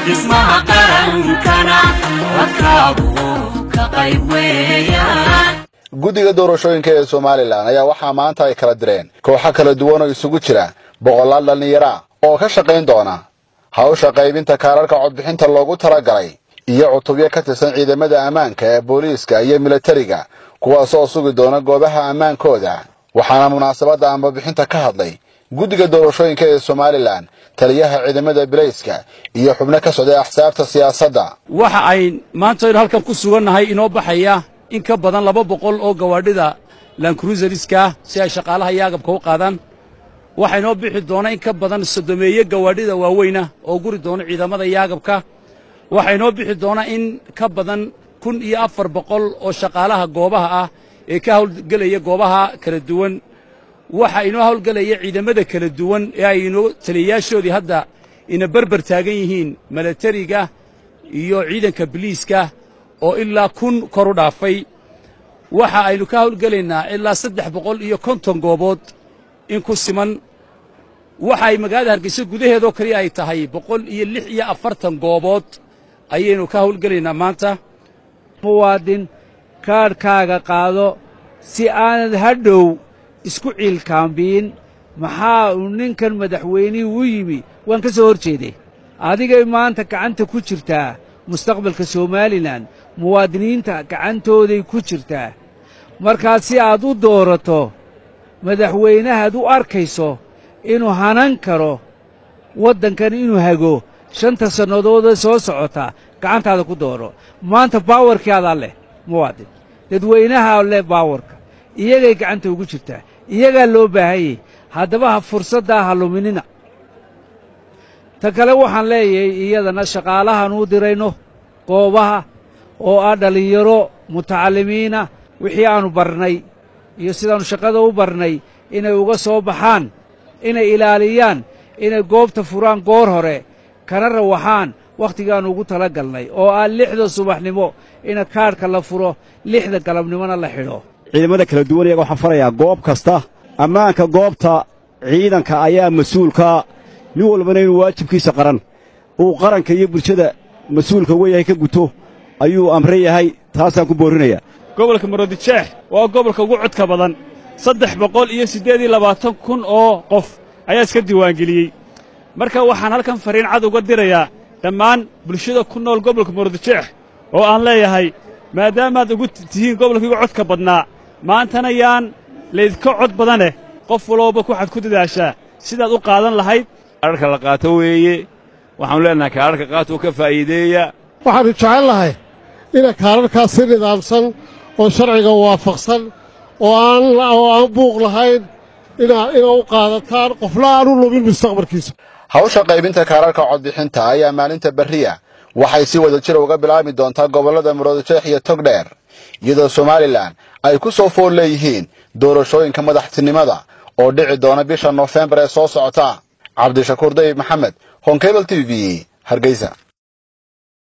dhismaha qarankana wadkaagu ka qayb weeyaan guddiga doorashooyinka ee somalilan ayaa waxaa maanta ay kala direen kooxo kala duwan oo isugu jira boqolaal dhallinyara oo ka shaqayn doona hawsha qaybinta kaararka codbixinta loogu talagalay iyo cutubyo ka tirsan ciidamada ammaanka ee booliiska iyo milatariga kuwaasoo sugi doona goobaha ammaankooda waxaana munaasabadda ambabixinta ka hadlay guddiga doorashooyinka ee somalilan taliyaha ciidamada bilayska iyo xubno ka socday axsaabta siyaasadda waxa ay maanta aynu halkan ku sugannahay inoo baxaya in ka badan laba boqol oo gawaadhida lankruisariska ah si ay shaqaalaha iyo agabka u qaadaan waxaa inoo bixi doona in ka badan sodomeeye gawaadhida waaweyna oo guri doona ciidamada iyo agabka waxaa inoo bixi doona in ka badan kun iyo afar boqol oo shaqaalaha goobaha ah ee ka hawlgelaya goobaha kala duwan waxaa inoo hawlgelaya ciidamada kala duwan ee ay inoo taliyayaashoodii hadda ina berber taagan yihiin milatariga iyo ciidanka biliiska oo ilaa kun kor u dhaafay waxa aynu ka hawlgelaynaa ilaa saddex boqol iyo konton goobood in ku siman waxa ay magaalada hargeysa gudaheedoo kaliya ay tahay boqol iyo lix iyo afartan goobood ayaynu ka hawlgelaynaa maanta muwaadin kaadhkaaga qaado si aanad hadhow isku ciilkaambiin maxaa uu ninkan madaxweynihii u yimi waan ka soo hor jeeday adigay maanta gacanta ku jirtaa mustaqbalka somalilan muwaadiniinta gacantooday ku jirtaa markaa si aad u doorato madaxweynahaad u arkayso inuu hanan karo waddankan inuu hago shanta sannadoodee soo socota gacantaada ku dooro maanta baawarkii adaa leh muwaadin dadweynahaa leh baawarka iyagay gacanta ugu jirtaa iyagaa loo baahanyay haddaba ha fursaddaa ha luminina ta kale waxaan leeyahay iyadana shaqaalahan u dirayno goobaha oo ah dhallinyaro mutacallimiina wixii aannu barnay iyo sidaannu shaqada u barnay inay uga soo baxaan inay ilaaliyaan inay goobta furaan goor hore kana rawaxaan wakhtigaannu ugu tala galnay oo ah lixda subaxnimo ina kaadhka la furo lixda galabnimona la xidho ciidamada kala duwan iyaga waxaan farayaa goob kasta ammaanka goobta ciidanka ayaa mas-uulkaa nin walbana inuu waajibkiisa qaran uu qaranka iyo bulshada mas-uulka uga yahay ka guto ayuu amran yahay taasaan ku boorinayaa gobolka maroodijeex waa gobolka ugu codka badan saddex boqol iyo siddeed iyo labaatan kun oo qof ayaa iska diiwaangeliyey marka waxaan halkan fariin cad uga dirayaa dhammaan bulshada ku nool gobolka maroodijeex oo aan leeyahay maadaamaad ugu tihiin gobolka ugu codka badnaa maantana yaan laydka cod badaneh qof walooba waxaad ku dadaashaa sidaad u qaadan lahayd kaararka la qaato weeye waxaanu leenahay kaararka qaatoo ka faa'iideeya waxaannu jecel lahay ina kaararkaas si nidaamsan oo sharciga waafaqsan oo aan oo aan buuq lahayn inaa ina u qaadataan qofna aan u lumin mustaqbalkiisa hawsha qaybinta kaararka codbixinta ayaa maalinta berriya waxay si wada jir uga bilaabi doontaa gobollada muroodijeex iyo togdheer iyadoo somalilan ay ku soo fool leeyihiin doorashooyinka madaxtinimada oo dhici doona bisha noofembar ee soo socota cabdishakuur dayib maxamed honkebel t v hargeysa